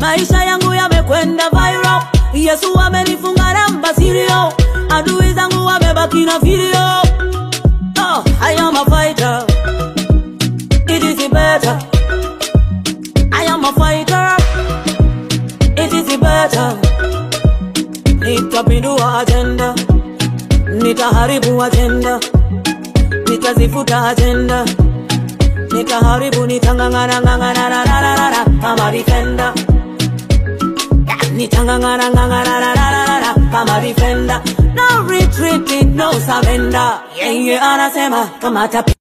maisha yangu yamekwenda viral. Yesu amenifunga namba sirio, adui zangu wamebaki na video. Oh, I am a fighter, it is better. I am a fighter, it is better. Nitapindua agenda, nitaharibu agenda, nitazifuta agenda, nitaharibu, nitangangana ngangana na na na na na kama defender, nitangangana ngangana na na na na na kama defender. No retreating, no surrender. Yeye anasema kama tapi